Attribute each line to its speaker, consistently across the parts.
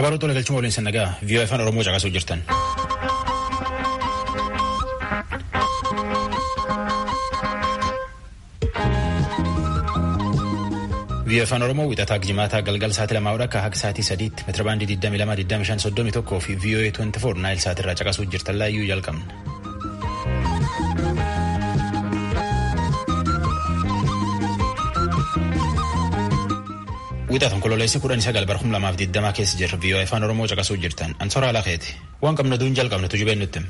Speaker 1: Babaruu tola galchuma waliin sannagaa vii'oo afaan Oromoo caqasuu jirtan. vii'oo afaan Oromoo wixataa jimaataa galgal sa'aatii lamaa akka haga sa'aatii sadiitti meetira baandii 22,25,31 fi vii'oo 24 naayil sa'aatirraa caqasuu jirtan laayyuu jalqabna. Wixata onkololeessi kudhan sagal bara kuma lamaaf digdamaa keessa jirra vii'oo afaan Oromoo caqasuu jirtan ansora alakeeti waan qabnu duun jalqabne tujubeen nutti.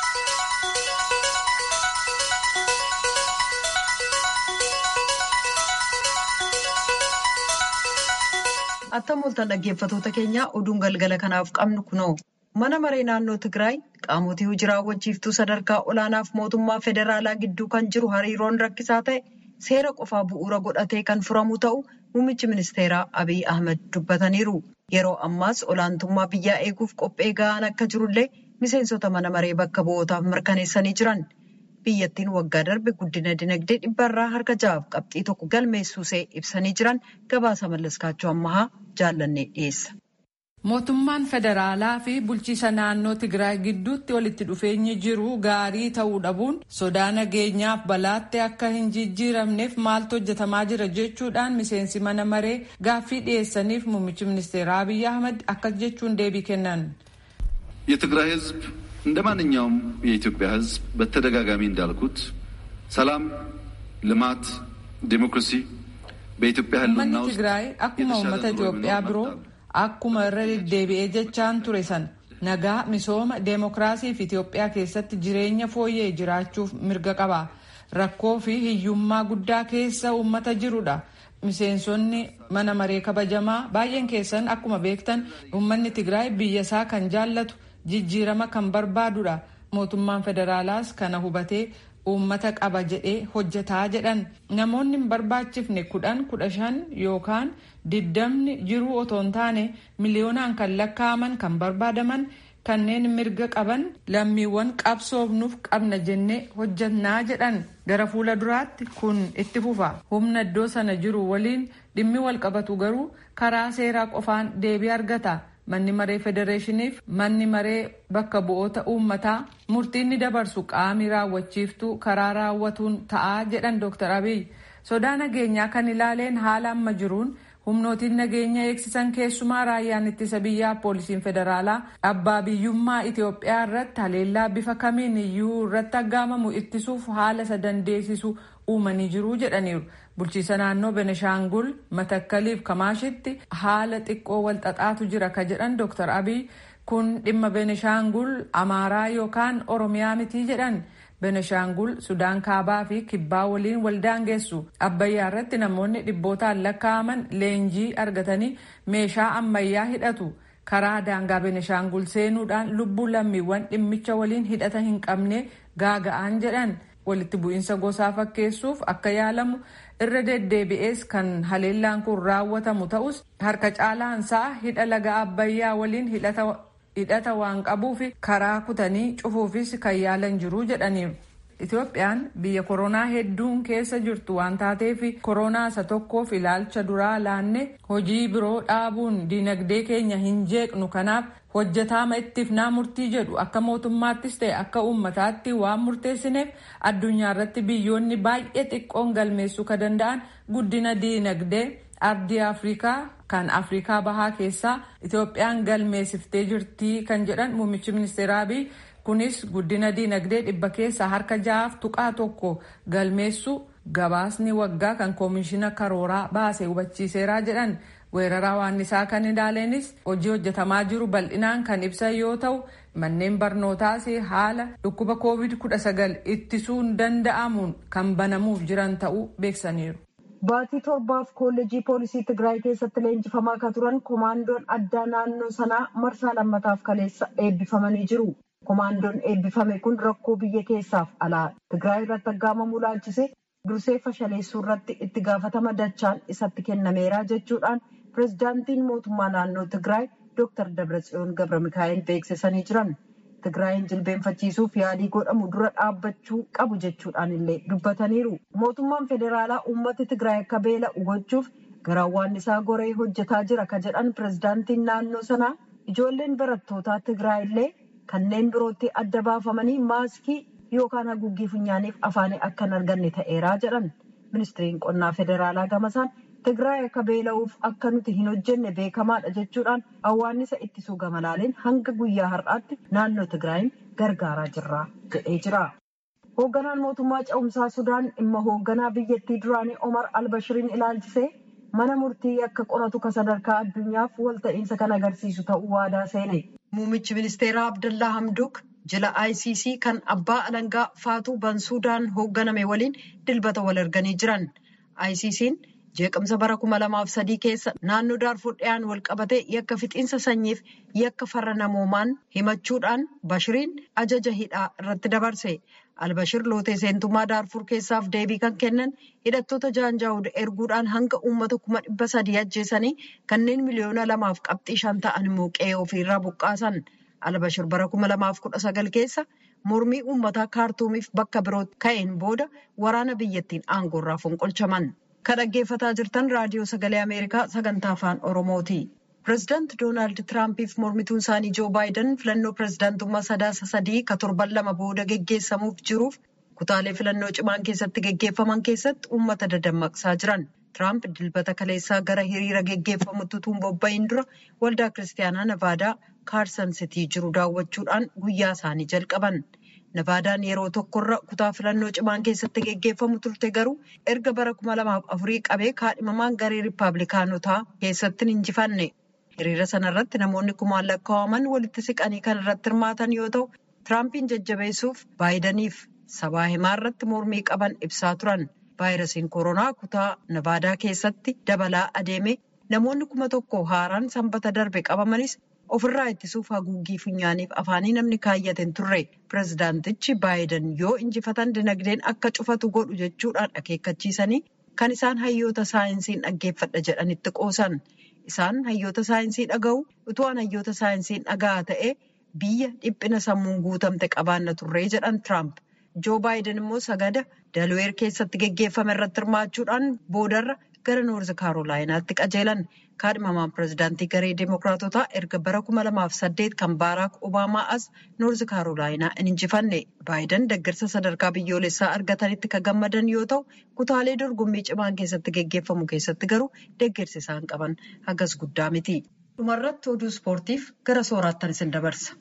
Speaker 2: Attam ooltan dhaggeeffatoota keenya oduun galgala kanaaf qabnu kunoo mana maree naannoo Tigraay qaamotii hojii raawwachiiftuu sadarkaa olaanaaf mootummaa federaalaa gidduu kan jiru hariiroon rakkisaa ta'e seera qofaa bu'uura godhatee kan furamu ta'u muummichi ministeeraa Abiy Ahmed dubbataniiru. Yeroo ammaas olaantummaa biyyaa eeguuf qophee ga'aan akka jirullee miseensota mana maree bakka bu'ootaaf mirkaneessanii jiran. biyyattiin waggaa darbe guddina dinagdee dhibbarraa harka ja'aaf qabxii tokko galmeessuusee ibsanii jiran gabaasa mallaskaachuu ammahaa jaallannee dhiyeessa.
Speaker 3: Mootummaan federaalaa fi bulchiisa naannoo Tigraay gidduutti walitti dhufeenyi jiru gaarii ta'uu dhabuun sodaa nageenyaaf balaatti akka hin jijjiiramneef maaltu hojjetamaa jira jechuudhaan miseensi mana maree gaaffii dhiyeessaniif muummichi ministeera Abiy Ahmed akkas jechuun deebii kennan.
Speaker 4: የትግራይ ህዝብ እንደ ማንኛውም የኢትዮጵያ ህዝብ በተደጋጋሚ እንዳልኩት ሰላም፣ ልማት፣ ዲሞክራሲ በኢትዮጵያ ህልውና
Speaker 3: Uummanni
Speaker 4: ውስጥ
Speaker 3: Tigraay akkuma uummata Itoophiyaa biroo akkuma irra deddeebi'ee jechaan ture san nagaa misooma deemokiraasii fi Itoophiyaa keessatti jireenya fooyyee jiraachuuf mirga qaba. Rakkoo fi hiyyummaa guddaa keessa uummata jirudha. Miseensonni mana maree kabajamaa baay'een keessan akkuma beektan uummanni Tigraay biyya isaa kan jaallatu jijjiirama kan barbaadudha. Mootummaan federaalaas kana hubatee uummata qaba jedhee hojjetaa jedhan. Namoonni hin barbaachifne kudhan kudha shan yookaan diddamni jiruu otoo hin taane miliyoonaan kan lakkaa'aman kan barbaadaman kanneen mirga qaban lammiiwwan qabsoofnuuf qabna jennee hojjannaa jedhan gara fuula duraatti kun itti fufa humna iddoo sana jiru waliin dhimmi wal qabatu garuu karaa seeraa qofaan deebii argata manni maree federeeshiniif manni maree bakka bu'oota uummataa murtiin ni dabarsu qaamii raawwachiiftuu karaa raawwatuun ta'aa jedhan dooktar abiy sodaa nageenyaa kan ilaaleen haala amma jiruun humnootiin nageenya eegsisan keessumaa raayyaan ittisa biyyaa poolisiin federaalaa abbaa biyyummaa Itoophiyaa irratti haleellaa bifa kamiin iyyuu irratti aggaamamu ittisuuf haala isa dandeessisu uumanii jiru jedhaniiru. Bulchiisa naannoo Beneshaangul Matakkaliif Kamaashitti haala xiqqoo walxaxaatu jira ka jedhan Dr. Abiy kun dhimma Beneshaangul Amaaraa yookaan Oromiyaa mitii jedhan. Beneshaangul Sudaan Kaabaa fi Kibbaa waliin waldaangeessu. Abbayyaa irratti namoonni dhibbootaan lakkaa'aman leenjii argatanii meeshaa ammayyaa hidhatu. Karaa daangaa Beneshaangul seenuudhaan lubbuu lammiiwwan dhimmicha waliin hidhata hin qabne gaaga'an jedhan. Walitti bu'iinsa gosaa fakkeessuuf akka yaalamu irra deddeebi'ees kan haleellaan kun raawwatamu ta'us harka caalaansaa hidha laga Abbayyaa waliin hidhata hidhata waan qabuuf karaa kutanii cufuufis kan yaalan jiru jedhaniiru. Itoophiyaan biyya koronaa hedduun keessa jirtu waan taateef koronaa isa tokkoof ilaalcha duraa laanne hojii biroo dhaabuun dinagdee keenya hin jeeqnu kanaaf hojjetaama ittifnaa murtii jedhu akka mootummaattis ta'e akka uummataatti waan murteessineef addunyaa irratti biyyoonni baay'ee xiqqoon galmeessuu ka danda'an guddina dinagdee ardii afrikaa kan afrikaa bahaa keessaa itoophiyaan galmeessiftee jirtii kan jedhan muummichi ministeera abiy kunis guddina dinagdee dhibba keessaa harka ja'aaf tuqaa tokko galmeessu gabaasni waggaa kan koomishina karooraa baase hubachiiseeraa jedhan weeraraa waannisaa kan ilaaleenis hojii hojjetamaa jiru bal'inaan kan ibsan yoo ta'u manneen barnootaas haala dhukkuba covid 19 ittisuun danda'amuun kan banamuuf jiran ta'uu beeksaniiru.
Speaker 2: Baatii torbaaf koolleejii poolisii Tigraay keessatti leenjifamaa akka turan komaandoon addaa naannoo sanaa marsaa lammataaf kaleessa eebbifamanii jiru. Komaandoon eebbifame kun rakkoo biyya keessaaf alaa Tigraay irratti aggaamamuu laalchise dursee fashaleessuu irratti itti gaafatama dachaan isatti kennameera jechuudhaan pirezidaantiin mootummaa naannoo Tigraay Dr. Dabratsiyoon Gabra Mikaa'el beeksisanii jiran. Tigraayin jilbeenfachiisuuf yaalii godhamu dura dhaabbachuu qabu jechuudhaan illee dubbataniiru. Mootummaan federaalaa uummata Tigraay akka beela'u gochuuf garaawwan isaa goree hojjetaa jira ka jedhan pirezidaantiin naannoo sanaa ijoolleen barattootaa Tigraay illee kanneen birootti adda baafamanii maaskii yookaan haguuggii funyaaniif afaanii akka hin arganne ta'eeraa jedhan ministiriin qonnaa federaalaa gamasaan Tigraay akka beela'uuf akka nuti hin hojjenne beekamaadha jechuudhaan awwaannisa ittisuu gamalaaleen hanga guyyaa har'aatti naannoo Tigraayin gargaaraa jirra jedhee jira. Hoogganaan mootummaa ce'umsaa Sudaan dhimma hoogganaa biyyattii duraanii Omar Albashiriin ilaalchisee mana murtii akka qoratu ka sadarkaa addunyaaf walta'iinsa kan agarsiisu ta'uu waadaa seene. Muummichi ministeeraa Abdallaa Hamduk jila ICC kan abbaa alangaa Faatuu Bansuudaan hoogganame waliin dilbata wal arganii jiran. ICC'n jeeqamsa bara kuma lamaaf sadii keessa naannoo daarfur dhiyaan wal qabatee yakka fixiinsa sanyiif yakka farra namoomaan himachuudhaan bashiriin ajaja hidhaa irratti dabarse albashir lootee seentummaa daarfur keessaaf deebii kan kennan hidhattoota jaanjaawud erguudhaan hanga uummata kuma dhibba sadii ajjeesanii kanneen miliyoona lamaaf qabxii shan ta'an immoo qe'ee ofiirraa buqqaasan albashir bara kuma lamaaf kudha sagal keessa mormii uummataa kaartuumiif bakka biroo ka'een booda waraana biyyattiin aangoorraa fonqolchaman. Kan dhaggeeffataa jirtan raadiyoo sagalee Ameerikaa sagantaa afaan Oromooti. Pireezidaanti Doonaald Tiraampiif mormituun isaanii Joo Baayiden filannoo pireezidaantummaa sadaasa sadii ka torban lama booda geggeessamuuf jiruuf kutaalee filannoo cimaan keessatti geggeeffaman keessatti uummata dadammaqsaa jiran. Tiraamp dilbata kaleessaa gara hiriira geggeeffamutti utuu hin bobba'in dura waldaa kiristaanaa Navaadaa Kaarsan Sitii jiru daawwachuudhaan guyyaa isaanii jalqaban. Navaadaan yeroo tokkorra kutaa filannoo cimaan keessatti geggeeffamu turte garuu erga bara kuma lamaaf afurii qabee kaadhimamaan garee riippaabilikaanotaa keessatti hin injifanne. Hiriira sanarratti namoonni kumaan lakkaa'aman walitti siqanii kan irratti hirmaatan yoo ta'u, Tiraampiin jajjabeessuuf baayidaniif sabaa himaa irratti mormii qaban ibsaa turan. Vaayirasiin koronaa kutaa Navaadaa keessatti dabalaa adeeme namoonni kuma tokko haaraan sanbata darbe qabamanis ofirraa ittisuuf haguuggii funyaaniif afaanii namni kaayyate hin turre pireezidaantichi baayiden yoo injifatan dinagdeen akka cufatu godhu jechuudhaan akeekkachiisanii kan isaan hayyoota saayinsiin dhaggeeffadha jedhanitti qoosan isaan hayyoota saayinsii dhaga'u utuwaan hayyoota saayinsiin dhaga'aa ta'e biyya dhiphina sammuun guutamte qabaanna turree jedhan tiraamp joo baayiden immoo sagada dalweer keessatti geggeeffame irratti hirmaachuudhaan boodarra gara noorzi kaarolaayinaatti qajeelan kaadhimamaan pireezidaantii garee deemokiraatotaa erga bara kuma lamaaf saddeet kan baaraak obaamaa as noorzi kaarolaayinaa hin injifanne baayiden deeggarsa sadarkaa biyyoolessaa argatanitti kan gammadan yoo ta'u kutaalee dorgommii cimaan keessatti geggeeffamu keessatti garuu deeggarsi isaan qaban hagas guddaa miti. dhumarratti oduu ispoortiif gara sooraattan isin dabarsa.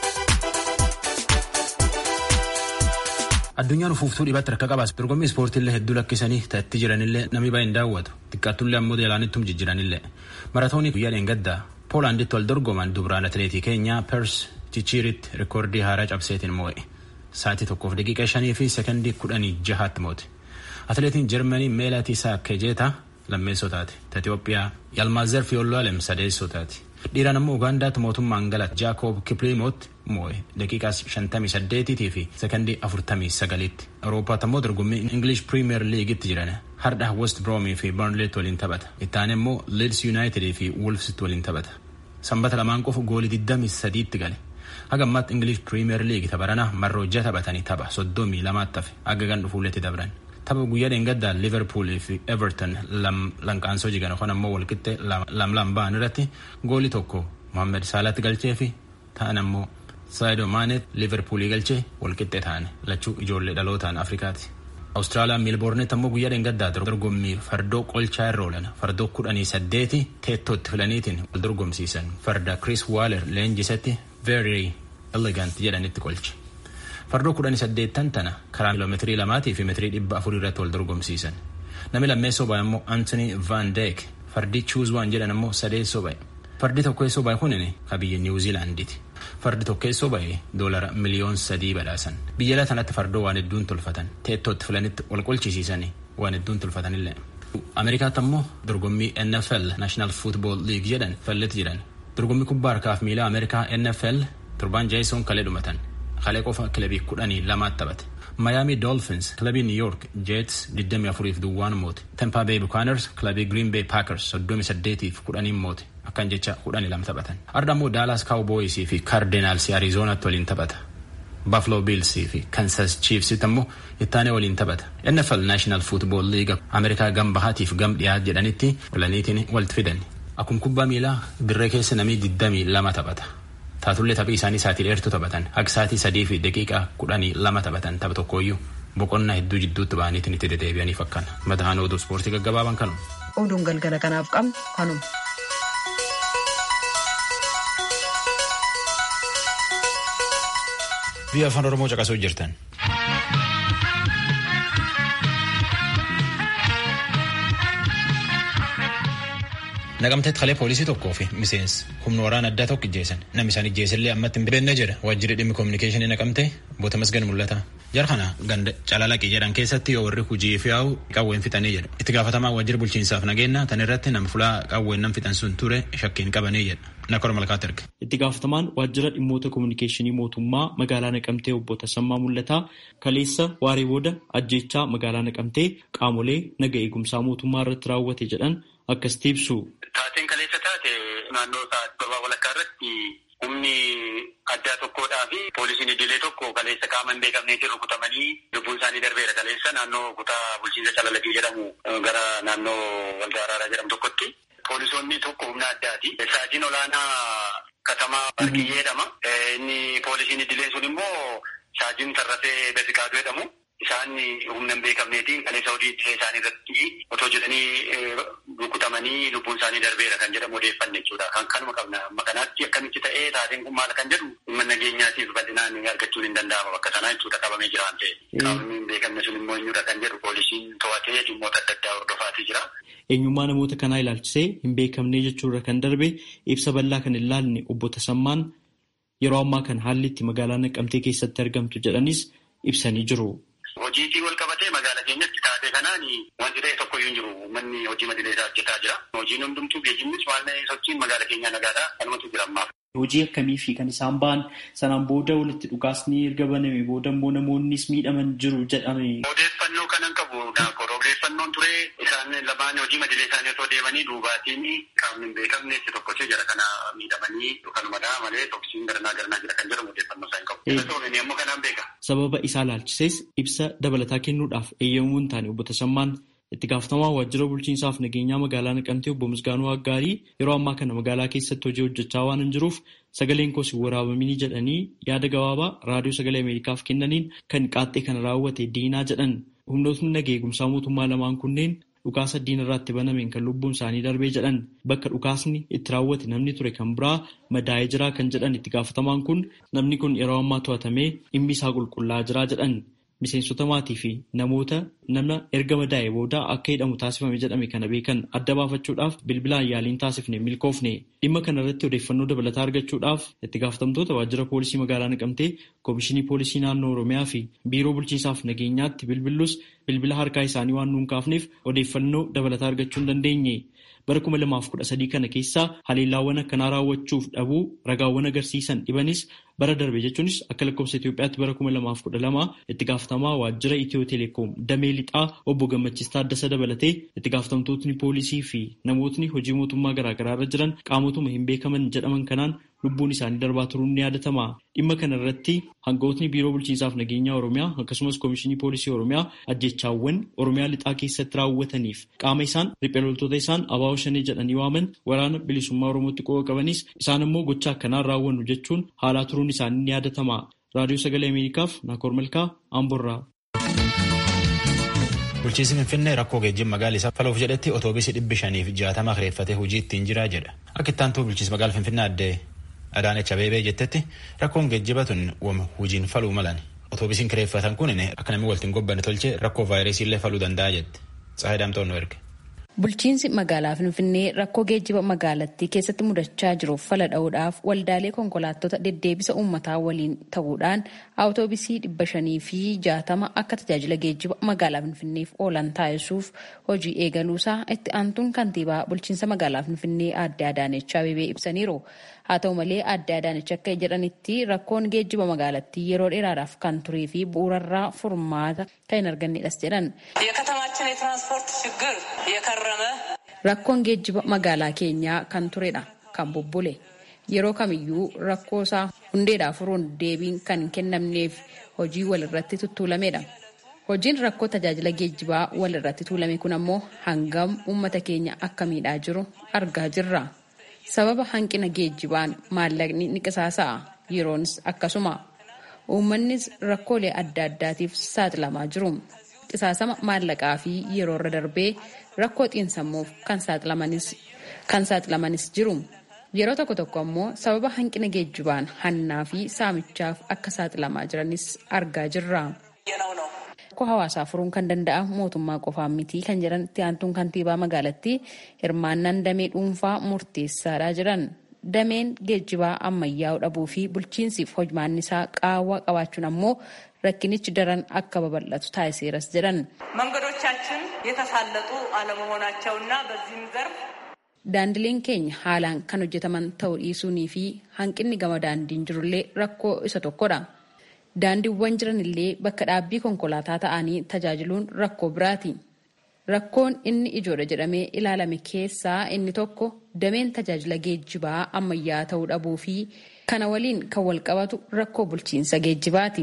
Speaker 1: addunyaan ufuuftuu dhibatti rakka qabaas dorgommii ispoortiillee hedduu lakkisanii ta'etti jiranillee namni baay'een daawwatu xiqqaattullee ammoo jaalaanittum jijjiranillee maratoonii guyyaa dheengaddaa poolaanditti wal dorgoman dubraan atileetii keenyaa pers chichiiritti rikoordii haaraa cabseetiin moo'e sa'aatii tokkoof daqiiqa shanii fi sekondii kudhanii jahaatti moote atileetiin jarmanii meelaatii saakkejeetaa lammeessoo taate Itoophiyaa yalmaazer fiyoollaalem sadeessoo taate dhiiraan ammoo ugaandaatti mootummaan galate jaakob kipliimoot moo'e daqiiqaa 58 fi sekondii 49tti awuroopaatti ammoo dorgommii ingilish piriimiyer liigitti jiran hardha west broomii fi barnleet waliin taphata ittaane immoo liids yuunaayitid fi wolfsitti waliin taphata sanbata lamaan qofa goolii 23tti gale haga ammaatti ingilish piriimiyer liigi tapharanaa marroo jaha taphatanii tapha 32 hafe haga gan dhufuulletti dabran tapha guyyaa dheengaddaa liverpool fi everton lanqaansoo jigan yookaan ammoo walqixxee lam ba'an irratti goolii tokko mohammed saalaatti galchee fi ta'an ammoo saayido maanet liverpoolii galchee walqixxee ta'an lachuu ijoollee dhalootaan afrikaati. Awustiraaliyaan miilboornetti ammoo guyyaa dheengaddaa dorgommii fardoo qolchaa irra oolan fardoo kudhanii saddeeti teettootti filaniitiin wal dorgomsiisan farda Chris Waller leenjisetti very elegant jedhanitti qolche. Fardoo kudhanii saddeettan tana karaa kiiloomeetirii lamaatii fi meetirii dhibba afurii irratti wal dorgomsiisan. Namni lammeessoo ba'e ammoo Anthony Van Dijk fardi Choose One jedhan ammoo sadeessoo ba'e. Fardi tokkeessoo ba'e kunin ka biyya Niwuziilaandiiti. Fardi tokkeessoo ba'e doolara miliyoon sadii badhaasan. Biyya kanatti fardoo waan hedduun tolfatan. Teettootti filanitti wal qolchisiisanii waan hedduun tolfatanillee. Ameerikaatti ammoo dorgommii NFL National Football League jedhan falletti jiran. Dorgommii kubbaa harkaaf miilaa Ameerikaa NFL torbaan jaayisoon kalee dhumatan. Kalee qofa kilabii kudhanii lamaatti taphate. Miami Dolphins kilabii New York Jets 24 fi duwwaan moote. Tampa Bay Buccaneers kilabii Green Bay Packers 38 fi kudhaniin moote. Akkan jecha kudhanii lama taphatan. Arda immoo Dallas Cowboys fi Cardinals Arizonaatti waliin taphata. Buffalo Bills fi Kansas Chiefs ammoo ittaanee waliin taphata. NFL National Football League Ameerikaa gam bahaatiif gam dhiyaa jedhanitti filaniitiin walitti fidan. Akkuma kubbaa miilaa dirree keessa namni digdamii lama taphata. Taatullee taphii isaanii sa'aatii dheertuu taphatan. Akka sa'aatii sadii fi daqiiqaa kudhanii lama taphatan tapha tokkooyyuu boqonnaa hedduu jidduutti ba'aniitiin itti deddeebi'aniif akkana. Mataan oduu ispoortii gaggabaaban kanu.
Speaker 2: Oduun galgala kanaaf qabnu kanuma.
Speaker 1: Biyya afaan Oromoo caqasuu jirtan. Naqamteetti kalee poolisii tokkoo fi miseensi humna waraana addaa tokko ijjeessan namni isaan ijjeesillee ammatti hin beekne jedha waajjirri dhimmi koominikeeshinii naqamtee boota masgan mul'ata. Jara kana ganda calalaqii jedhan keessatti yoo warri hojii fi yaa'u qawween fixanii jedha. Itti gaafatamaa waajjira bulchiinsaaf nageenya tan irratti nama fulaa qawween nam fixan sun ture shakkiin qabanii jedha. Nakor malkaatti erge.
Speaker 5: Itti gaafatamaan waajjira dhimmoota koominikeeshinii mootummaa magaalaa Naqamtee obbo Tasammaa Mul'ataa kaleessa waaree booda ajjeechaa magaalaa Naqamtee qaamolee naga eegumsaa mootummaa irratti raawwate jedhan akkasitti ibsu.
Speaker 6: Taateen kaleessa taate naannoo sa'aatii torbaa walakkaa irratti humni addaa tokkodhaa fi poolisiin idilee tokko kaleessa qaama hin beekamneetiin rukutamanii lubbuun isaanii darbeera kaleessa naannoo kutaa bulchiinsa calalaqii jedhamu gara naannoo waldaa araaraa jedhamu tokkotti. Poolisoonni tokko humna addaati. Saajiin olaanaa katamaa Barkiyyee jedhama. Inni poolisiin idilee sun immoo saajiin Tarrafee Befiqaaduu jedhamu. Isaan humna hin beekamneetiin kaleessa hojii idilee isaanii irratti otoo jedhanii rukutamanii lubbuun isaanii darbeera kan jedhamu odeeffanne jechuudha. Kan kanuma qabna. Amma kanaatti akkamitti ta'ee taateen kun maal kan jedhu dhimma nageenyaatiif bal'inaan argachuun hin danda'ama bakka sanaa jechuudha qabamee jira waan ta'eef. Qaamni hin beekamne sun immoo eenyudha kan jedhu poolisiin to'atee dhimmoota adda addaa hordofaatii jira.
Speaker 5: Eenyummaa namoota kanaa ilaalchisee hin beekamne jechuurra kan darbe ibsa bal'aa kan ilaalle obbo Tasammaan yeroo ammaa kan haalli itti magaalaa Naqamtee keessatti argamtu jedhanis ibsanii jiru.
Speaker 6: Hojiitii wal qabatee magaalaa keenyatti taatee kanaan wanti ta'e tokko hin jiru. Uummanni hojii madilee isaa hojjetaa jira. Hojiin hundumtuu geejjibnis waan sochiin magaalaa keenyaa nagaadhaa kanumatu jira ammaaf.
Speaker 5: Hojii akkamii fi kan isaan ba'an sanaan booda walitti dhukaasni erga baname booda immoo namoonnis miidhaman jiru jedhame.
Speaker 6: Odeeffannoo kanan qabu naakor odeeffannoon ture isaan lamaan hojii madilee isaanii osoo deemanii duubaatiin qaamni hin beekamne itti tokkochee jara kana miidhamanii kanumadhaa malee toksiin garanaa garanaa jira kan jedhamu odeeffannoo isaa hin qabu. Isa soomini ammoo kanaan beeka.
Speaker 5: Sababa isaa ilaalchises ibsa dabalataa kennuudhaaf eeyyamuu hin taane obbo Tasammaan itti gaafatamaa waajjira bulchiinsaaf nageenyaa magaalaa Naqamtee obbo Misgaanuu Aggaarii yeroo ammaa kana magaalaa keessatti hojii hojjechaa waan hin jiruuf sagaleen koos hin waraabamini jedhanii yaada gabaabaa raadiyoo sagalee Ameerikaaf kennaniin kan qaaxxee kana raawwate diinaa jedhan humnootni naga eegumsaa mootummaa lamaan kunneen dhukaasa diina irratti banameen kan lubbuun isaanii darbee jedhan bakka dhukaasni itti raawwate namni ture kan biraa madaa'ee jira kan jedhan itti gaafatamaan kun namni kun yeroo ammaa to'atamee dhimmi isaa qulqullaa'aa jira jedhan. Miseensota maatii fi namoota nama erga madaa'e booda akka hidhamu taasifame jedhame kana beekan adda baafachuudhaaf bilbilaan yaaliin taasifne milkoofne dhimma kana irratti odeeffannoo dabalataa argachuudhaaf itti gaafatamtoota waajjira poolisii magaalaa naqamtee koomishinii poolisii naannoo oromiyaa fi biiroo bulchiinsaaf nageenyaatti bilbillus bilbila harkaa isaanii waan nuun kaafneef odeeffannoo dabalataa argachuu hin dandeenye. bara kuma lamaaf kudha sadii kana keessaa haleellaawwan akkanaa raawwachuuf dhabuu ragaawwan agarsiisan dhibanis bara darbe jechuunis akka lakkoofsa Itoophiyaatti bara kuma lamaaf kudha lama itti gaafatamaa waajjira Itiyoo Teleekoom damee lixaa obbo Gammachiis Taaddasa dabalatee itti gaafatamtootni poolisii fi namootni hojii mootummaa garaagaraa irra jiran qaamotuma hin beekaman jedhaman kanaan lubbuun isaanii darbaa turuun ni yaadatama. Dhimma kana irratti hangawootni biiroo bulchiinsaaf nageenyaa Oromiyaa akkasumas koomishinii poolisii Oromiyaa ajjechaawwan Oromiyaa lixaa keessatti raawwataniif qaama isaan riphee loltoota isaan abaa'oo shanii jedhanii waaman waraana bilisummaa Oromootti qofa qabanis isaan immoo gocha akkanaan raawwannu jechuun haalaa turuun isaanii ni yaadatama. Raadiyoo Sagalee Ameerikaaf Naakoor Malkaa Amborraa.
Speaker 1: Bulchiinsi Finfinnee rakkoo geejjiba magaalaa isaa faluuf jedhetti otoobiisii dhibbi shaniif jaatama kireeffatee hojii ittiin jiraa jedha. Akka itti aantuu bulchiinsa magaalaa Finfinnee addee Adaanech Abeebee jettetti rakkoon geejjiba tun wama hojiin faluu malan. Otoobiisiin kireeffatan kun akka namni waltiin gobbanne tolchee rakkoo vaayirasii illee faluu danda'a jette. Tsaayii Daamtoon nu erge.
Speaker 7: Bulchiinsi magaalaa Finfinnee rakkoo geejjiba magaalattii keessatti mudachaa jiruuf fala dha'uudhaaf waldaalee konkolaattota deddeebisa uummataa waliin ta'uudhaan awutoobisii dhibba shanii fi jaatama akka tajaajila geejjiba magaalaa Finfinneef oolan taasisuuf hojii eegaluusaa itti aantuun kantiibaa bulchiinsa magaalaa Finfinnee aadde Adaanech Abeebee ibsaniiru. Haa ta'u malee aadde Adaanech akka jedhanitti rakkoon geejjiba magaalattii yeroo dheeraadhaaf kan turee fi bu'uurarraa furmaata kan hin argannedhas jedhan. Rakkoon geejjiba magaalaa keenyaa kan turedha kan bubbule yeroo kamiyyuu rakkoo isaa hundeedhaa furuun deebiin kan kennamneef hojii walirratti tuttuulamedha. Hojiin rakkoo tajaajila geejjibaa wal irratti tuulame kun ammoo hangam uummata keenya akka miidhaa jiru argaa jirra. Sababa hanqina geejjibaan maallaqni ni qisaasa'a yeroonis akkasuma. Uummannis rakkoolee adda addaatiif saaxilamaa jiru. Qisaasama maallaqaa fi yeroo irra darbee rakkoo xiinsammuuf kan saaxilamanis jiru. Yeroo tokko tokko ammoo sababa hanqina geejjibaan hannaa fi saamichaaf akka saaxilamaa jiranis argaa jirra. Rakkoo hawaasaa furuun kan danda'amu mootummaa qofaan miti kan jedhan itti aantuun kantiibaa magaalattii hirmaannaan damee dhuunfaa murteessaadha jedhan. Dameen geejjibaa ammayyaa'uu dhabuu fi bulchiinsiif hojmaanni isaa qaawwaa qabaachuun ammoo rakkinichi daran akka babal'atu taasiseeras jedhan.
Speaker 8: መንገዶቻችን የተሳለጡ አለመሆናቸውና በዚህም ዘርፍ
Speaker 7: Daandileen keenya haalaan kan hojjetaman ta'uu dhiisuunii fi hanqinni gama daandiin jirullee rakkoo isa tokkodha. Daandiiwwan jiran illee bakka dhaabbii konkolaataa ta'anii tajaajiluun rakkoo biraati. Rakkoon inni ijoodha jedhamee ilaalame keessaa inni tokko dameen tajaajila geejjibaa ammayyaa ta'uu dhabuu fi kana waliin kan wal qabatu rakkoo bulchiinsa geejjibaati.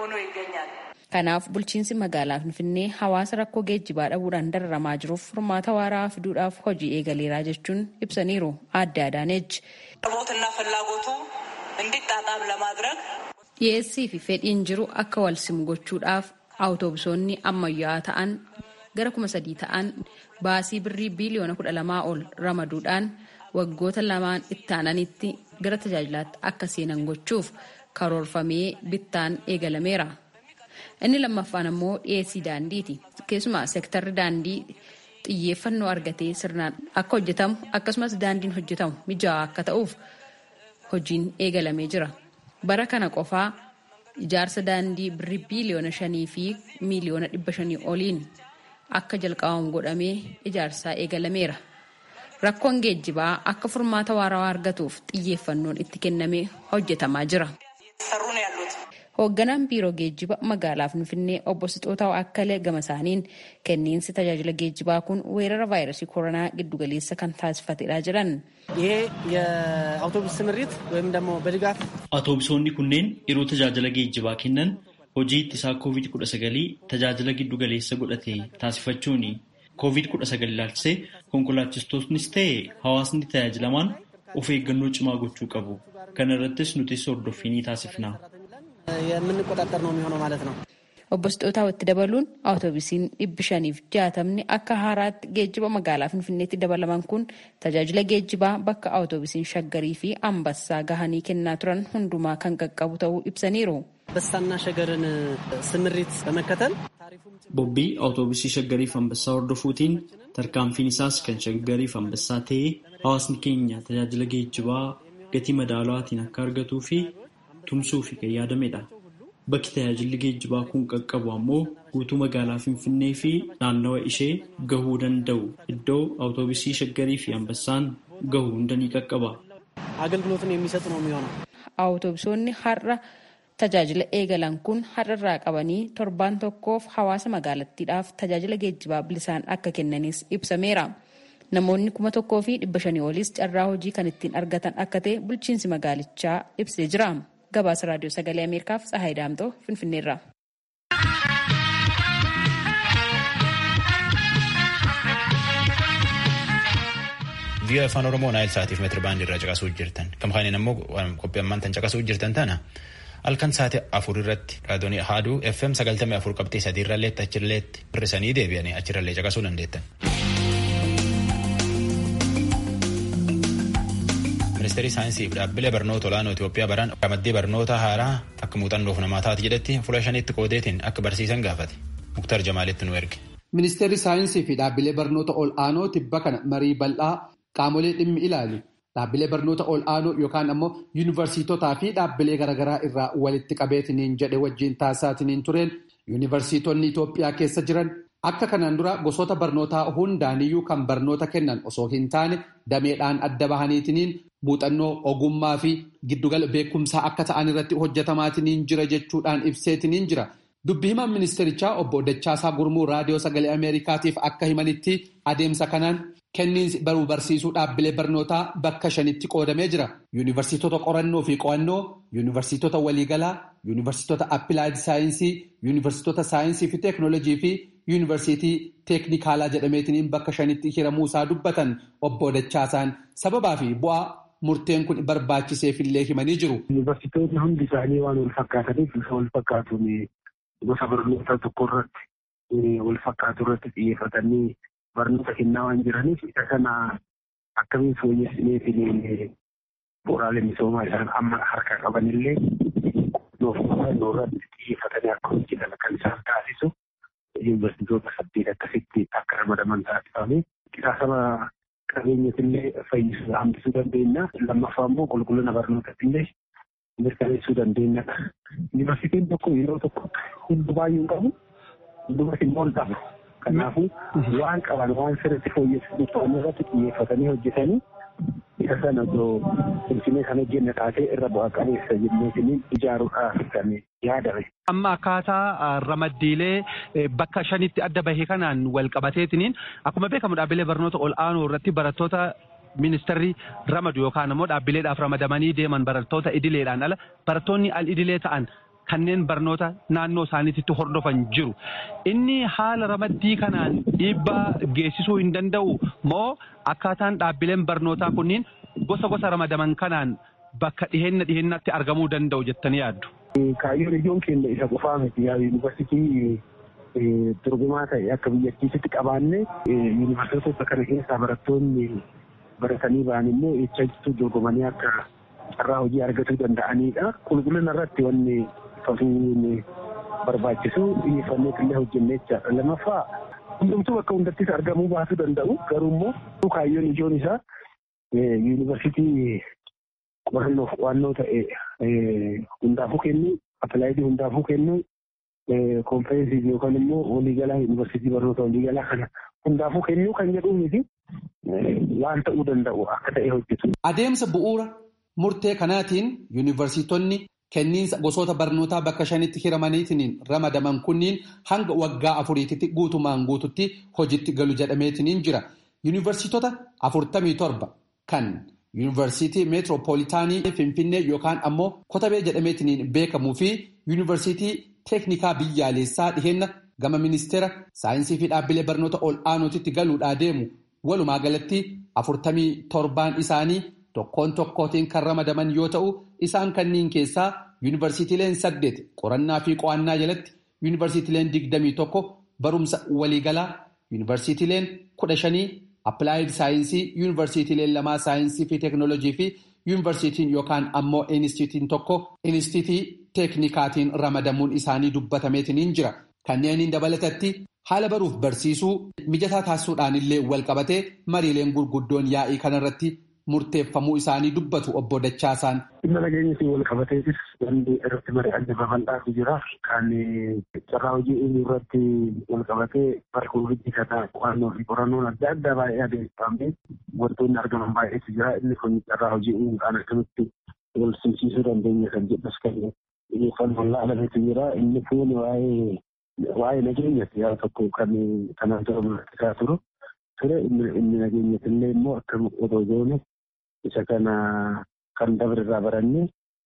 Speaker 7: Kanaaf bulchiinsi magaalaa Finfinnee hawaasa rakkoo geejjibaa dhabuudhaan dararamaa jiruuf furmaata waaraa fiduudhaaf hojii eegaleeraa jechuun ibsaniiru adda adaanechi.
Speaker 8: አቅርቦትና ፍላጎቱ እንዲጣጣም ለማድረግ
Speaker 7: Dhiyeessii fi fedhiin jiru akka wal simu gochuudhaaf awutoobisoonni ammayyaa'aa ta'an gara kuma sadii ta'an baasii birrii biiliyoona kudha lamaa ol ramaduudhaan waggoota lamaan itti aananitti gara tajaajilaatti akka seenan gochuuf karoorfamee bittaan eegalameera. Inni lammaffaan ammoo dhiyeessii daandiiti. Keessumaa seektarri daandii xiyyeeffannoo argatee sirnaan akka hojjetamu akkasumas daandiin hojjetamu mijaawaa akka ta'uuf hojiin eegalamee jira. Bara kana qofaa ijaarsa daandii birrii biiliyoona shanii fi miiliyoona dhibba shanii oliin akka jalqabamu godhamee ijaarsaa eegalameera. Rakkoon geejjibaa akka furmaata waarawaa argatuuf xiyyeeffannoon itti kennamee hojjetamaa jira.
Speaker 8: ሰሩ ነው ያሉት።
Speaker 7: Hoogganaan biiroo geejjiba magaalaa Finfinnee obbo Sixootaa Akkalee gama isaaniin kenniinsi tajaajila geejjibaa kun weerara vaayirasii koronaa giddugaleessa kan taasifatedha jedhan.
Speaker 9: ይሄ የአውቶቡስ ስምሪት ወይም ደግሞ በድጋፍ
Speaker 5: Atoobisonni kunneen yeroo tajaajila geejjibaa kennan hojii ittisaa COVID-19 tajaajila giddu galeessa godhate taasifachuun COVID-19 ilaalchisee konkolaachistoonnis ta'e hawaasni tajaajilamaan of eeggannoo cimaa gochuu qabu. Kana irrattis nutis hordoffii ni taasifna.
Speaker 9: የምንቆጣጠር ነው የሚሆነው ማለት ነው።
Speaker 7: Obbo Sixootaa itti dabaluun awutoobisiin dhibbi shaniif jaatamni akka haaraatti geejjiba magaalaa Finfinneetti dabalaman kun tajaajila geejjibaa bakka awutoobisiin shaggarii fi ambassaa gahanii kennaa turan hundumaa kan qaqqabu ta'uu ibsaniiru.
Speaker 9: በሳና ሸገርን ስምሪት በመከተል
Speaker 5: Bobbii awutoobisii shaggariif ambassaa hordofuutiin tarkaanfiin isaas kan shaggariif ambassaa ta'ee hawaasni keenya tajaajila geejjibaa gatii madaalawaatiin akka argatuu fi tumsuu fi kan yaadamedha. Bakki tajaajilli geejjibaa kun qaqqabu ammoo guutuu magaalaa Finfinnee fi naannawa ishee gahuu danda'u iddoo awutoobisii shaggarii fi ambassaan gahu hunda ni qaqqaba.
Speaker 9: አገልግሎቱን የሚሰጥ ነው የሚሆነው።
Speaker 7: Awutoobisonni har'a tajaajila eegalan kun har'arraa qabanii torbaan tokkoof hawaasa magaalattiidhaaf tajaajila geejjibaa bilisaan akka kennanis ibsameera. Namoonni kuma tokkoo fi dhibba shanii olis carraa hojii kan ittiin argatan akka ta'e bulchiinsi magaalichaa ibsee jira. Gabaasa raadiyoo sagalee Ameerikaaf Tsahaay Daamtoo Finfinneerra.
Speaker 1: Vii'oo afaan Oromoo naayil sa'aatiif meetira baandii irraa caqasuu jirtan. Gama kanaan immoo qophii ammaan tan caqasuu jirtan tana halkan sa'aatii afur irratti raadiyoonii haaduu FM sagaltamii afur qabxii sadii irralleetti achirralleetti hirrisanii deebi'anii achirrallee caqasuu dandeettan. Ministeerri saayinsii fi dhaabbilee barnoota olaanoo Itoophiyaa baran ramaddii barnoota haaraa akka muuxannoof namaa taati jedhetti fuula shaniitti qoodeetiin akka barsiisan gaafate. Muktar Jamaalitti nu erge.
Speaker 10: Ministeerri saayinsii fi dhaabbilee barnoota ol'aanoo tibba kana marii bal'aa qaamolee dhimmi ilaalu dhaabbilee barnoota ol'aanoo yookaan ammoo yuunivarsiitotaa fi dhaabbilee garaagaraa irraa walitti qabeetiniin jedhe wajjin taasisaatiniin tureen yuunivarsiitonni Itoophiyaa keessa jiran akka kanaan dura gosoota barnootaa hundaaniyyuu kan barnoota kennan osoo hin taane dameedhaan adda bahaniitiniin muuxannoo ogummaa fi giddugala beekumsaa akka ta'an irratti hojjetamaatiniin jira jechuudhaan ibseetiniin jira. Dubbi himaan ministerichaa obbo Dachaasaa Gurmuu raadiyoo sagalee Ameerikaatiif akka himanitti adeemsa kanaan kenniinsi baruu barsiisuu dhaabbilee barnootaa bakka shanitti qoodamee jira. Yuunivarsiitota qorannoo fi qo'annoo, yuunivarsiitota waliigalaa, yuunivarsiitota appilaayid saayinsii yuunivarsiitota saayinsii fi teeknoolojii fi yuunivarsiitii teeknikaalaa jedhameetiin bakka shanitti hiramuu isaa dubbatan obbo Dachaasaan sababaa fi bu'aa murteen kun barbaachiseefillee himanii jiru.
Speaker 11: Yuunivarsiitonni hundi isaanii waan wal fakkaataniif bifa wal fakkaatuun gosa barnoota tokko irratti wal fakkaatu irratti xiyyeeffatanii barnoota kennaa waan jiraniif isa kana akkamiin fooyyessineetiin bu'uuraalee misoomaa isaan amma harka qabanillee irratti xiyyeeffatanii akka hojjetan kan isaan taasisu yuunivarsiitota saddeet akkasitti akka ramadaman taasifame qisaasama qabeenyatillee fayyisuu hambisuu dandeenya lammaffaa immoo qulqullina barnootatillee mirkaneessuu dandeenya. Yuunivarsiitiin tokko yeroo tokko hundi baay'ee qabu hundumas immoo hin qabu. Kanaafuu waan qaban waan sirriitti fooyyessuuf ta'an irratti xiyyeeffatanii hojjetanii isa sana osoo ulfinee kan hojjenne taatee irra bu'aa qabeessa jenneetiin ijaaruudhaaf kan yaadame.
Speaker 12: Amma akkaataa ramaddiilee bakka shanitti adda bahee kanaan wal qabateetiniin akkuma beekamu dhaabbilee barnoota ol aanoo irratti barattoota ministeerri ramadu yookaan immoo dhaabbileedhaaf ramadamanii deeman barattoota idileedhaan ala barattoonni al idilee ta'an kanneen barnoota naannoo isaaniitti hordofan jiru. Inni haala ramaddii kanaan dhiibbaa geessisuu hin danda'u moo akkaataan dhaabbileen barnootaa kunniin gosa gosa ramadaman kanaan bakka dhiheenya dhiheenyaatti argamuu danda'u jettanii yaaddu.
Speaker 11: Kaayyoon ijoon keenya isa qofaa miti yaa yuunivarsiitii dorgomaa ta'e akka biyyattiitti qabaanne yuunivarsiitota kana keessaa barattoonni baratanii ba'an immoo eeggachuu dorgomanii akka carraa hojii argatuu danda'anidha. Qulqullina irratti wanni fasuun barbaachisu xiyyeeffannee illee hojjennee jechaadha. Lammaffaa hundumtuu bakka hundattis argamuu baasuu danda'u garuu immoo kaayyoon ijoon isaa yuunivarsiitii qorannoof qo'annoo ta'e hundaafuu kennu appilaayidii hundaafuu kennu konferensiif yookaan immoo waliigalaa yuunivarsiitii barnoota waliigalaa kana hundaafuu kennuu kan jedhuuniti waan ta'uu danda'u akka ta'e hojjetu.
Speaker 10: Adeemsa bu'uura murtee kanaatiin yuunivarsiitonni kenniinsa gosoota barnootaa bakka shanitti hiramaniitiin ramadaman kunniin hanga waggaa afuriititti guutumaan guututti hojiitti galu jedhameetiin jira. Yuunivarsiitota afurtamii torba kan yuunivarsiitii meetiroopoolitaanii Finfinnee yookaan ammoo Kotabee jedhameetiin beekamuu fi yuunivarsiitii teeknikaa biyyaalessaa dhiheenna gama ministeera saayinsii fi dhaabbilee barnoota ol aanootitti galuudhaa deemu walumaa galatti afurtamii torbaan isaanii tokkoon tokkootiin kan ramadaman yoo ta'u isaan kanniin keessaa yuunivarsiitiileen saddeet qorannaa fi qo'annaa jalatti yuunivarsiitiileen digdamii tokko barumsa waliigalaa yuunivarsiitiileen kudha shanii appilaayid saayinsii yuunivarsiitiileen lamaa saayinsii fi teeknoolojii fi yuunivarsiitiin yookaan ammoo inistiitiin tokko inistiitii teeknikaatiin ramadamuun isaanii dubbatameetiin jira kanneeniin dabalatatti haala baruuf barsiisuu mijataa taasisuudhaan illee wal qabatee mariileen gurguddoon yaa'ii kanarratti murteeffamuu isaanii dubbatu obbo Dachaasaan.
Speaker 11: Dhimma nageenyatti wal qabateetis wanti irratti mari'anne babal'aatu jira. Kan carraa hojii inni irratti wal qabatee bara koviidii kana qo'annoo fi qorannoon adda addaa baay'ee adeemsifamee wantoonni argaman baay'eetu jira. Inni kun carraa hojii uumuudhaan akkamitti wal simsiisuu dandeenya kan jedhus kan xiyyeeffannoon laalameetu jira. Inni kun waa'ee waa'ee nageenyatti yaa tokko kan kanaan dura mul'ataa turu. Ture inni nageenyatillee immoo akka otoo goone isa kana kan dabre irraa barannee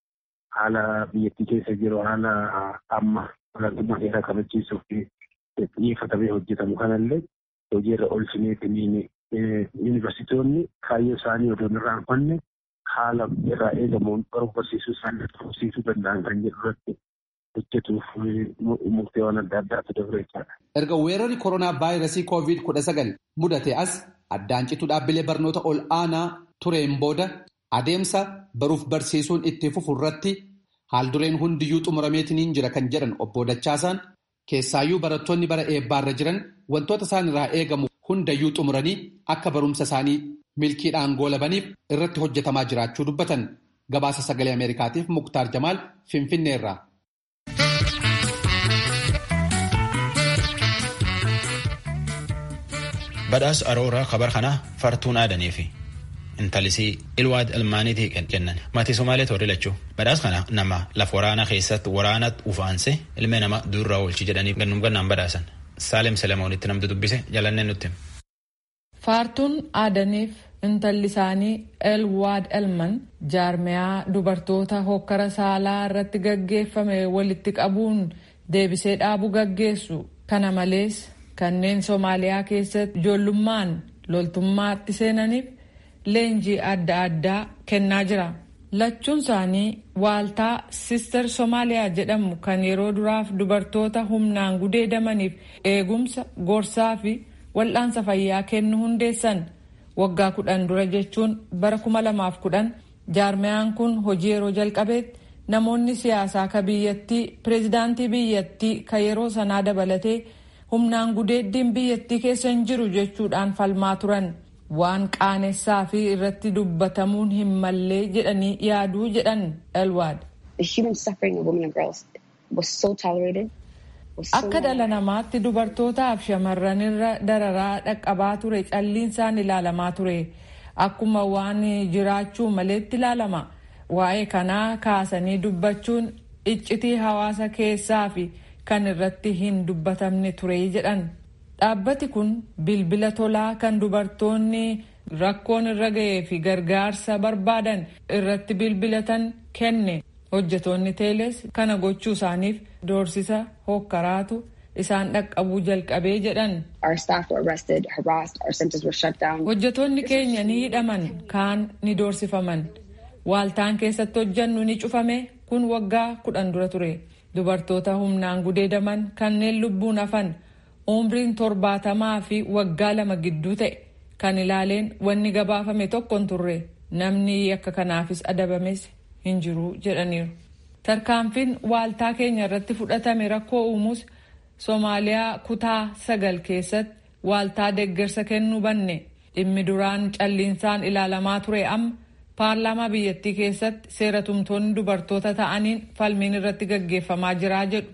Speaker 11: haala biyyattii keessa jiru haala amma olaantummaa seeraa kabachiisuuf xiyyeeffatamee hojjetamu kanallee hojiirra oolchineetiin yuunivarsiitonni kaayyoo isaanii odoo hin irraanfanne haala irraa eegamuun baruu barsiisuu isaanii tursiisuu danda'an kan jedhu irratti hojjetuuf murteewwan adda addaatu dabre jechaadha.
Speaker 10: Erga weerarri koronaa vaayirasii koovid kudha sagal mudate as addaan citu dhaabbilee barnoota ol aanaa tureen booda adeemsa baruuf barsiisuun itti fufu irratti haaldureen hundiyyuu xumurameetiin jira kan jedhan obbo Dachaasaan keessaayyuu barattoonni bara eebbaarra jiran wantoota isaan irraa eegamu hundayyuu xumuranii akka barumsa isaanii milkiidhaan goolabaniif irratti hojjetamaa jiraachuu dubbatan gabaasa sagalee ameerikaatiif muktaar jamaal finfinneerraa.
Speaker 1: badhaas arooraa kabar kanaa fartuun aadanii fi intalisii ilwaad ilmaaniitii kennan maatii somaalee toorri lachuu badhaas kana nama lafa waraanaa keessatti waraanatti ufaanse ilmee nama duurraa oolchi jedhanii gannum gannaan badhaasan saalem selemoonitti namtu dubbise jalanneen nutti.
Speaker 3: Faartuun aadaniif intalli isaanii elwaad elman jaarmiyaa dubartoota hokkara saalaa irratti gaggeeffame walitti qabuun deebisee dhaabuu gaggeessu kana malees kanneen soomaaliyaa keessatti ijoollummaan loltummaatti seenaniif leenjii adda addaa kennaa jira lachuun isaanii waaltaa sister soomaaliyaa jedhamu kan yeroo duraaf dubartoota humnaan gudeedamaniif eegumsa gorsaa fi wal'aansa fayyaa kennu hundeessan waggaa kudhan dura jechuun bara kuma lamaaf kudhan jaarmiyaan kun hojii yeroo jalqabeetti namoonni siyaasaa ka biyyattii pireezidaantii biyyattii ka yeroo sanaa dabalatee humnaan gudeeddiin biyyattii keessa hin jiru jechuudhaan falmaa turan waan qaanessaa fi irratti dubbatamuun hin mallee jedhanii yaaduu jedhan elwaad. Akka dhala namaatti dubartootaaf shamarran irra dararaa dhaqqabaa ture calliinsaan ilaalamaa ture akkuma waan jiraachuu maleetti ilaalama waa'ee kanaa kaasanii dubbachuun iccitii hawaasa keessaa fi kan irratti hin dubbatamne ture jedhan dhaabbati kun bilbila tolaa kan dubartoonni rakkoon irra ga'ee fi gargaarsa barbaadan irratti bilbilatan kenne. hojjetoonni teeles kana gochuu isaaniif doorsisa hokkaraatu isaan dhaqqabuu jalqabee jedhan. hojjetoonni keenya ni hidhaman kaan ni doorsifaman waaltaan keessatti hojjannu ni cufame kun waggaa kudhan dura ture dubartoota humnaan gudeedaman kanneen lubbuun hafan umriin torbaatamaa fi waggaa lama gidduu ta'e kan ilaaleen wanni gabaafame tokko hin turre namni akka kanaafis adabames hin jiru jedhaniiru. tarkaanfiin waaltaa keenya irratti fudhatame rakkoo uumuus soomaaliyaa kutaa sagal keessatti waaltaa deeggarsa kennuu banne dhimmi duraan calliinsaan ilaalamaa ture amma paarlaamaa biyyattii keessatti seera tumtoonni dubartoota ta'aniin falmiin irratti gaggeeffamaa jiraa jedhu.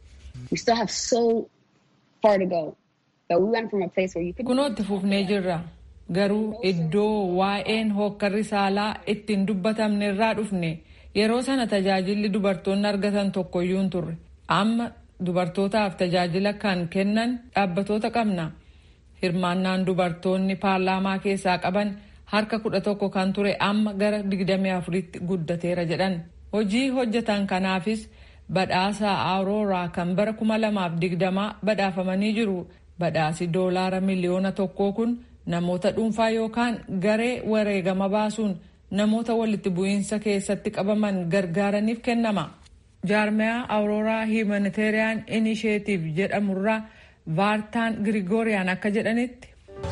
Speaker 3: kunoo itti fufnee jirra garuu iddoo waa'een hookkarri saalaa ittiin dubbatamne irraa dhufne. yeroo sana tajaajilli dubartoonni argatan tokkoyyuu hin turre amma dubartootaaf tajaajila kan kennan dhaabbatoota qabna hirmaannaan dubartoonni paarlaamaa keessaa qaban harka kudha tokko kan ture amma gara digdamii afuritti guddateera jedhan hojii hojjetan kanaafis badhaasa aarooraa kan bara kuma lamaaf digdamaa badhaafamanii jiru badhaasi doolaara miliyoona tokkoo kun namoota dhuunfaa yookaan garee wareegama baasuun namoota walitti bu'iinsa keessatti qabaman gargaaraniif kennama. jaarmiyaa awurooraa himaniteeriyaan inisheetiif jedhamurraa vaartaan girigooriyaan akka jedhanitti.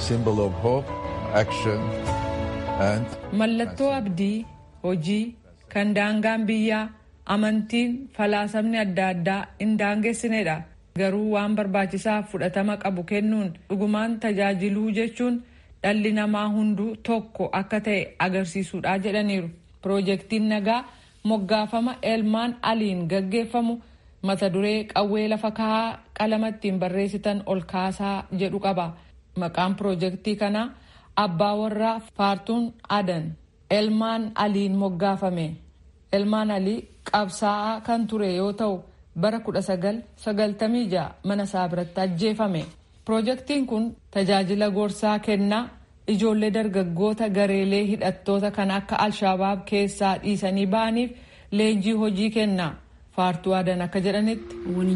Speaker 3: mallattoo abdii hojii kan daangaan biyyaa amantiin falaasamni adda addaa hin daangessinedha garuu waan barbaachisaaf fudhatama qabu kennuun dhugumaan tajaajiluu jechuun. dhalli namaa hunduu tokko akka ta'e agarsiisuudha jedhaniiru piroojeektiin nagaa moggaafama elmaan aliin gaggeeffamu mata duree qawwee lafa kahaa qalama ittiin barreessitan ol kaasaa jedhu qaba maqaan piroojeektii kanaa abbaa warraa faartuun adan elmaan aliin moggaafame elmaan alii qabsaa'aa kan ture yoo ta'u bara 1996 mana isaa biratti ajjeefame. Piroojeektiin kun tajaajila gorsaa kennaa ijoollee dargaggoota gareelee hidhattoota kan akka alshabaab keessaa dhiisanii ba'aniif leenjii hojii kenna. Faartuu adan akka jedhanitti.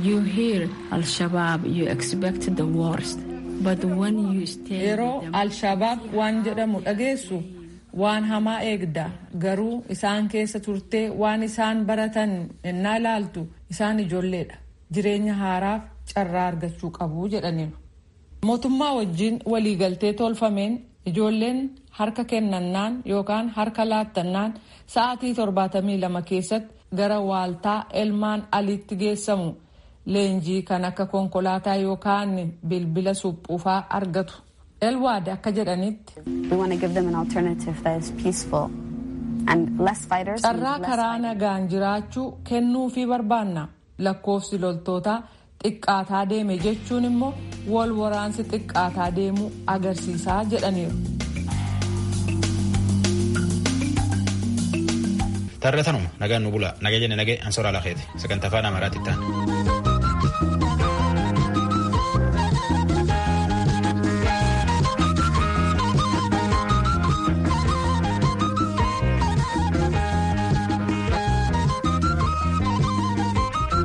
Speaker 3: Yeroo alshabaab waan jedhamu dhageessu waan hamaa eegda garuu isaan keessa turtee waan isaan baratan ennaa ilaaltu isaan ijoolleedha jireenya haaraaf carraa argachuu qabu jedhaniiru. mootummaa wajjin waliigaltee tolfameen ijoolleen harka kennannaan yookaan harka laattannaan sa'aatii torbaatamii lama keessatti gara waaltaa elmaan aliitti geessamu leenjii kan akka konkolaataa yookaan bilbila suphuufaa argatu. elwaad akka jedhanitti. carraa karaa nagaan jiraachuu kennuufii barbaanna lakkoofsi loltootaa. xiqqaataa deeme jechuun immoo wal waraansi xiqqaataa deemuu agarsiisaa jedhaniiru.
Speaker 1: Tarreetanuma nagaan nu bula naga jenne nagee ansoraa lafeeti sagantaa afaan amaaraatti ta'an.